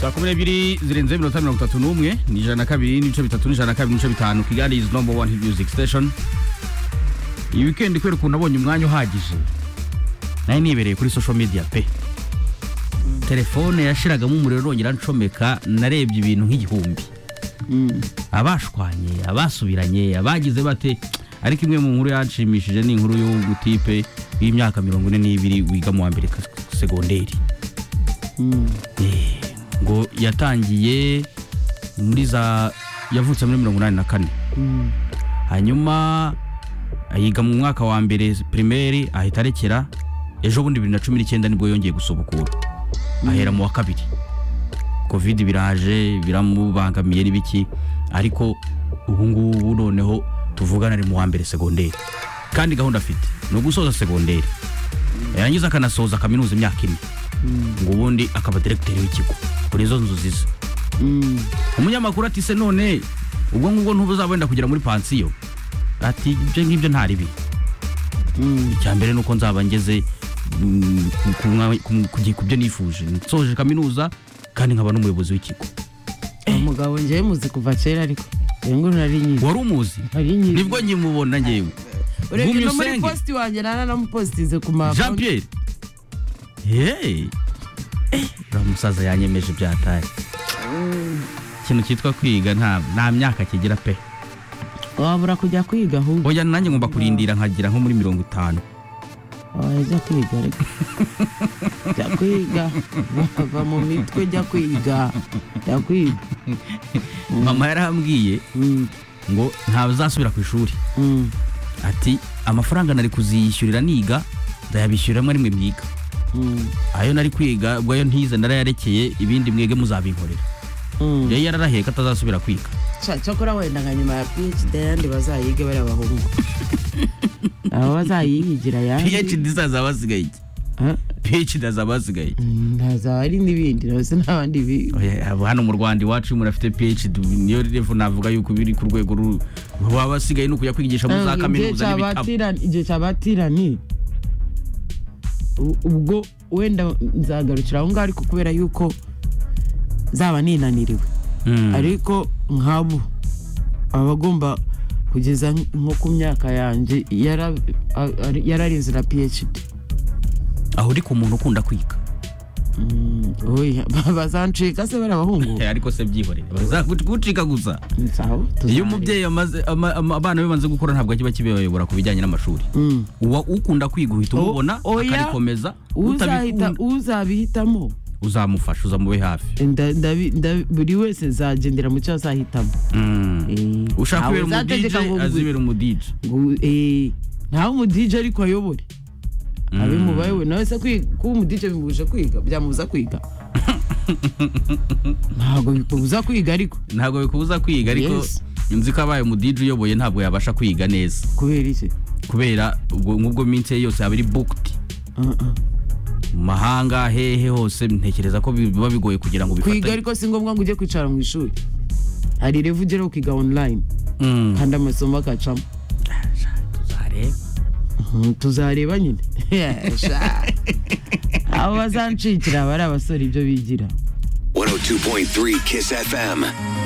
saa kumi n'ebyiri zirenze iminota mirongo itatu n'umwe ni ijana na kabiri n'ibice bitatu n'ijana na kabiri n'ibice bitanu kigali izi nomba wani hiti miyuziki siteshoni iyi wikendi kubera ukuntu nabonye umwanya uhagije nayo nibereye kuri sosho mediya pe telefone yashiragamo umuriro irongera ncomeka narebye ibintu nk'igihumbi abashwanye abasubiranye abagize bate ariko imwe mu nkuru yanshimishije ni inkuru y'ubutipe y'imyaka mirongo ine n'ibiri wiga mu wa mbere ka- segonderi Eh, ngo yatangiye muri za yavutse muri mirongo inani na kane hanyuma ayiga mu mwaka wa mbere pirimeri ahita arekera ejo bundi bibiri na cumi n'icyenda nibwo yongeye gusubukura ahera mu wa kabiri kovide biraje biramubangamiye n'ibiki ariko ubu ngubu noneho tuvugana ari mu wa mbere segonderi kandi gahunda afite ni ugusoza segonderi yarangiza akanasoza kaminuza imyaka ine ngo ubundi akaba diregiteri w'ikigo kuri izo nzozi ze umunyamakuru ati se none ubwo ngubwo ntubuzaba wenda kugera muri pansiyo ati ibyo ngibyo nta ribi icya mbere ni uko nzaba ngeze mm, ku- ku mwa- ku- ku gi- ku byo nifuje nsoje kaminuza kandi nkaba n'umuyobozi w'ikigo umugabo njyewe muzi kuva kera ariko iyo nguru nari nyizi wari umuzi nari nyizi nibwo nkimubona ngewe urebye gumya no muri usenge. positi wanjye naranamupositize ku ma jean pierre yeee uriya musaza yanyemeje ibyatari ikintu cyitwa kwiga nta nta myaka kigira pe wabura kujya kwiga ahubwo oya nanjye ngomba kurindira nkagira nko muri mirongo itanu wajya kwiga ariko jya kwiga wava mu mitwe jya kwiga jya kwiga mama yarambwiye Mm, ngo ntazasubira ku ishuri mm, ati amafaranga nari kuziyishyurira niga ndayabishyurira mwe rimwe mwiga mm, ayo nari kwiga ubwo ayo ntize narayarekeye ibindi mwege muzabinkorera mm. yari yararahiye ko atazasubira kwiga Cya- cyakora wenda nka nyuma ya phd yandi bazayige bari abahungu abo bazayihigira yandi phd izazaba asigaye iki Eh? phd azaba asigaye iki Mm, hazaba ari n'ibindi nose n'abandi biga Oya, abo hano mu rwanda iwacu iyo umuntu afite phd niyo revo navuga yuko biri ku rwego ru- baba basigaye ni ukujya kwigisha muri za kaminuza n'ibitabo igihe cyabatiraniye ubwo wenda nzagarukira aho ngaho ariko kubera yuko zaba ninaniriwe Mm. ariko nk'abo baba bagomba kugeza nko ku myaka yanjye yara- a- ari- yararinze na phd aho uri ku muntu ukunda kwiga Mm, oya, bazancika se bari abahungu Eh, ariko se byihorere bazagucika gusa Nsaho, iyo tuzareba. umubyeyi amaze ama- ama- abana be bamaze gukura ntabwo kiba kibayobora ku bijyanye n'amashuri Mm. uwa ukunda kwiga uhita O- umubona oya. akarikomeza Uzahita- utabikunda- uzabihitamo uzamufasha uzamube hafi Nda- ndabi- ndabi- buri wese zagendera mu cyo azahitamo Mm. Eh, ushaka ntawe kubera uzategeka ngo umudije ngo- azibera umudije ngo- eh, ntawe umudije ariko ayobore abe mu bayoboye nawe se kwi- kuba umudije bimubuje kwiga byamubuza kwiga ntabwo bikubuza kwiga ariko ntabwo bikubuza kwiga ariko Yes. nzi ko abaye umudije uyoboye ntabwo yabasha kwiga neza kubera iki kubera ubwo nk'ubwo minsi ye yose yaba iri booked Uh, uh. mu mahanga hehe hose ntekereza ko biba bigoye kugira ngo kwiga bifatanye ariko si ngombwa ngo ujye kwicara mu ishuri hari revu ugera ukiga online Mm. kandi amasomo agacamo Tuzarebe. Mm, tuzareba nyine Sha. abo bazancikira aba ari abasore ibyo bigira 102.3 Kiss FM.